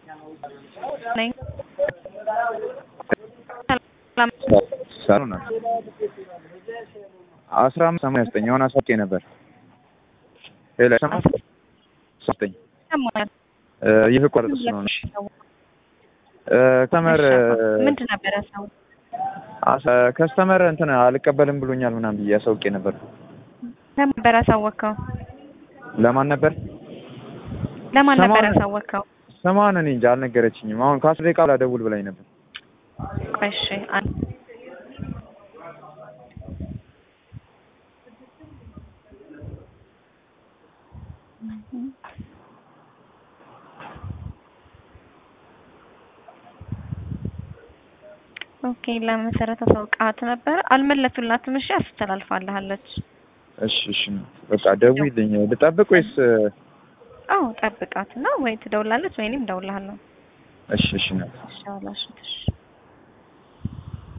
ነኝ። ሰሩ ናት አስራ አምስት ሰማንያ ዘጠኝ የሆነ አሳውቄ ነበር። ሌላ ሰማ ዘጠኝ ሰማኛል። ይህ ቋረጥ ስለሆነ ከስተመር ምንድን ነበር ያሳው? ከስተመር እንትን አልቀበልም ብሎኛል ምናምን ብዬ አሳውቄ ነበር። ለማን ነበር ያሳወቅከው? ለማን ነበር ለማን ነበር ሰማን- ያሳወቅከው? ስሟን እኔ እንጃ አልነገረችኝም። አሁን ከአስር ደቂቃ በኋላ ደውል ብላኝ ነበር። ቆይ እሺ፣ አን- ኦኬ ለመሰረት አሳውቃት ነበር አልመለሱላትም። እሺ አስተላልፋለች። እሺ እሺ በቃ ደውይልኝ። ልጠብቅ ወይስ? አዎ ጠብቃት እና ወይ ትደውላለች ወይኔም እደውልልሃለሁ። እሺ እሺ ነው እሺ አላሽ እሺ